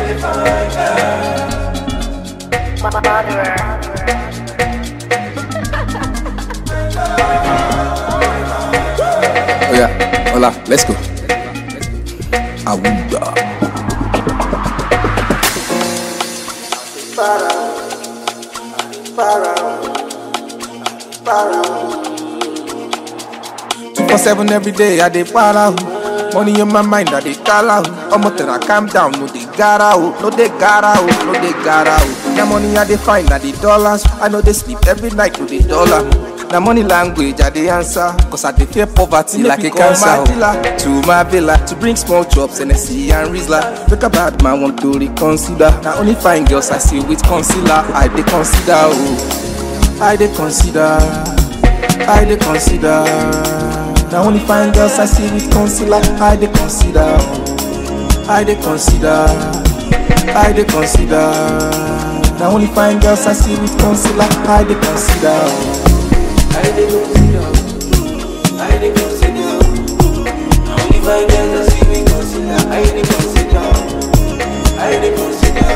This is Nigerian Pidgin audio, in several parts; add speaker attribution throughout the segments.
Speaker 1: Oh yeah, hola, let's go. Awuda. Two for seven every day, I dey para. oh. Money in my mind, I dey call out. Omo till I calm down, no dey gara oh, no dey gara oh, no dey gara oh. Na money I dey find, na the dollars. I know they sleep every night, no dey dollar. Na money language I dey answer, cause I dey fear poverty like a cancer. oh. To my villa, to bring small chops, NSC and Rizla. Look a bad man want to reconsider. Now only fine girls I see with concealer, I dey consider oh. I dey consider, I dey consider. Now only fine girls I see with concealer, I dey consider. oh. I dey consider, I dey consider. Now only fine girls I see with concealer, I dey consider. oh.
Speaker 2: I dey consider, I dey consider. Only five girls I see me consider. I dey consider, I dey consider,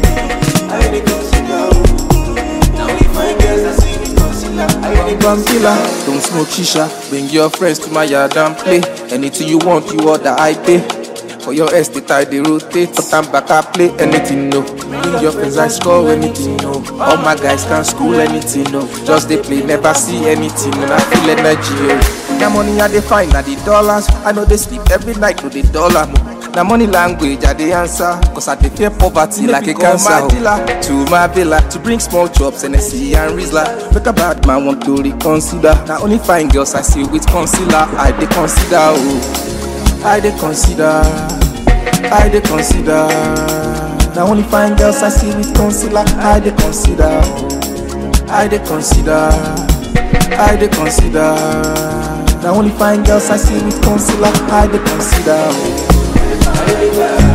Speaker 2: I dey consider. Only five girls I see me consider. I dey
Speaker 1: Bambila, don't smoke shisha. Bring your friends to my yard and play. Anything you want, you order, I pay. For your estate, I dey rotate. But I'm back, I play anything, no. Bring your friends, I score anything, no. All my guys can school anything, no. Just they play, never see anything, and I feel energy, oh. Na money I dey find, na the dollars. I know they sleep every night, no the dollar, mo. Na money language I dey answer, cause I dey fear poverty like a cancer. oh. To my villa, to bring small chops, NSC and Rizla. Look a bad man want to reconsider. Now only fine girls I see with concealer, I dey consider, oh. I dey consider, I dey consider. Now only fine girls I see with concealer, I dey consider, oh. I dey consider, I dey consider. Now only fine girls I see with concealer, I dey consider. oh.
Speaker 2: consider.